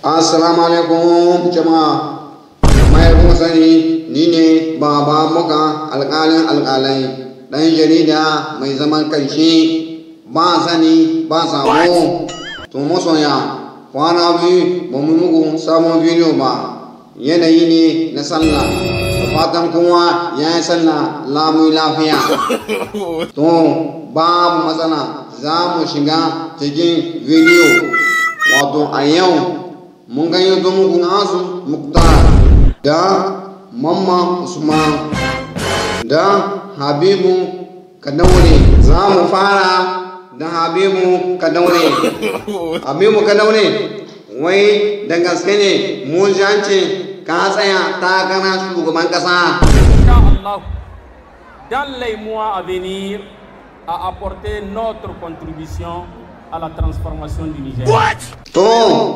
Assalamu alaikum jama'a. Mai kuma sani ni ne baba muka alƙalin alƙalai ɗan jarida mai zaman kanshi ba sani ba sabo. To masoya kwana biyu ba mu muku sabon bidiyo ba yanayi ne na sallah da fatan kowa ya yi sallah lamu lafiya. To babu matsala za mu shiga cikin bidiyo wato a yau mun gayyato muku nasu muktar da mamma usman da habibu kadaure za mu fara da habibu kadaure habibu kadaure wai da gaske ne mu jance ka tsaya takara shugaban kasa Inch'Allah, dans les mois à venir, à apporter notre contribution à la transformation du Niger. to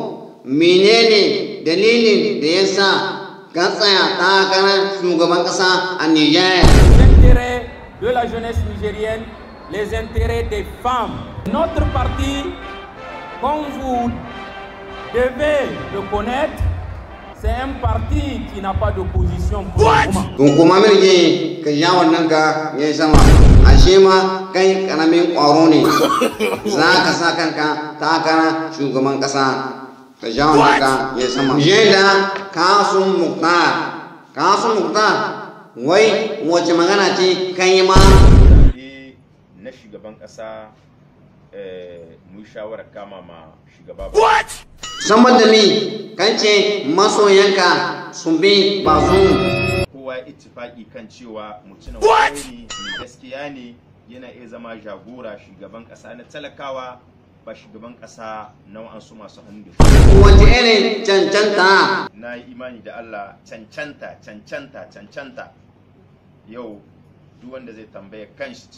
menene dalilin da ya sa ka tsaya takarar shugaban kasa a niger Les intérêts de la jeunesse nigérienne, les intérêts des femmes. Notre parti, comme vous devez le connaître, c'est un parti qui n'a pas d'opposition pour le moment. to kuma mirge ka ja wannan ka ya yi sama ashe ma kai karamin ƙwaro ne za ka sa kanka takara shugaban ƙasa ka ja wannan ka ya yi sama je da kasun muktar kasun muktar wai wace magana ce kan yi ma zaɓe na shugaban ƙasa eh, mu yi shawarar kama ma shugaba ba. saboda mi kan ce masoyanka sun bi ba su kowa ya ittifaki kan cewa mutumin kwarai ne mai gaskiya ne yana iya zama jagora shugaban ƙasa na talakawa ba shugaban ƙasa na wa'ansu masu hannu da shi. wace irin cancanta na yi imani da Allah cancanta cancanta cancanta yau duk wanda zai tambaya kan shi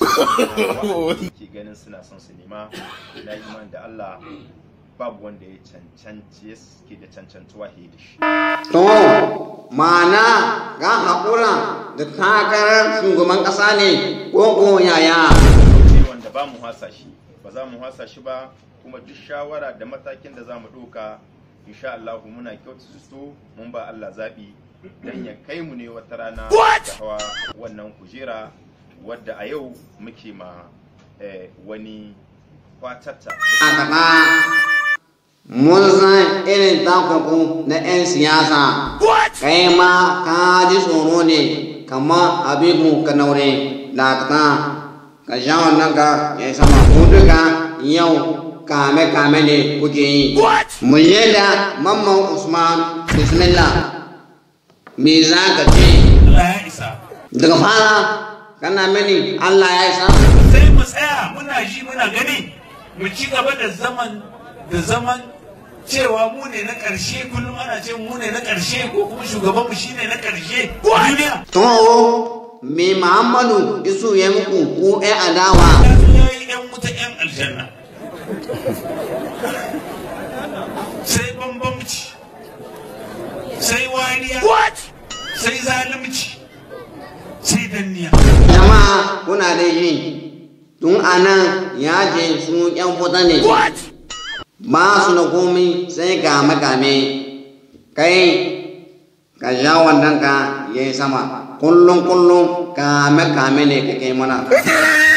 ke ganin suna son su nema na yi imani da Allah babu wanda ya cancanci ke da cancantuwa he da shi To, ma'ana ga haƙura da takarar shugaban ƙasa ne ko ko yaya. ne wanda ba mu hasa shi ba za mu hasa shi ba kuma duk shawara da matakin da za mu ɗauka insha Allah muna kyautu su mun ba Allah zaɓi dan ya kai mu ne wata rana da hawa wannan kujera wadda a yau muke ma eh, wani kwatatta A gaba, mun san irin takunku na 'yan siyasa. Kai ma ka ji tsoro ne, kamar abibu ka naure da ka ka sha wannan ka ya yi sama. Ku duka yau kame-kame ne kuke yi. Mu je da Mamman Usman, Bismillah. Me za ka ce? Allah ya isa. daga fara kana mini Allah ya isa Sai mu tsaya muna ji muna gani mu ci gaba da zaman da zaman cewa mu ne na ƙarshe kullum ana ce mu ne na ƙarshe ko kuma shugaban mu shine na ƙarshe a duniya. to me Muhammadu isu ya muku ko ɗan adawa Ya zo ya yi ‘yan wuta ‘yan aljanna. Sai bambamci. Sai wariya. Sai zalunci. Sai danniya. jama'a kuna da yi tun anan ya je su ƴan fita ne ba su da komi sai game game kai ka sha wannan ka yayi sama kullum kullum kame kame ne kake mana